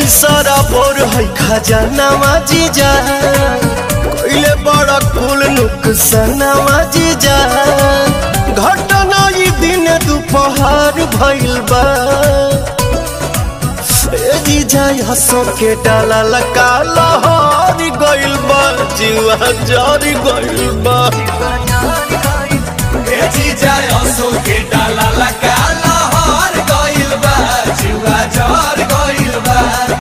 सारा बोर है खजानावा जीजा कोइले बड़ा कुल नुकसानावा जीजा घटना ई दिन दोपहर भइल बा ए जीजा हंसो के डाला लगा लहर गइल बा जीवा जर गइल बा